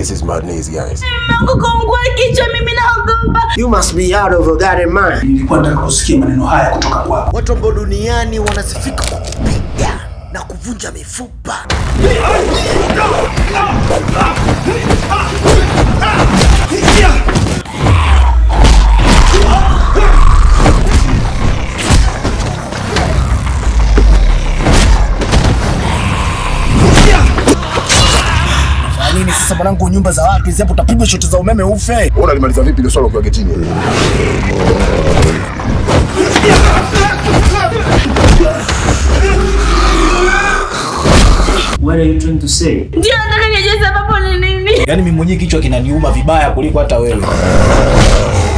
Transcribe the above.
This is madness, guys. Mungu kaungua kichwa, mimi naogopa. You must be out of your goddamn mind. Nilikuwa nataka kusikia maneno haya kutoka kwako. Watu ambao duniani wanasifika kwa kupiga na kuvunja mifupa. nini sasa mwanangu, nyumba za watu hizi hapo, utapigwa shoti za umeme ufe. Wewe unalimaliza vipi ile swala ukiwa getini? What are you trying to say? Ndio nataka nijue sababu ni nini. Yaani mimi mwenyewe kichwa kinaniuma vibaya kuliko hata wewe.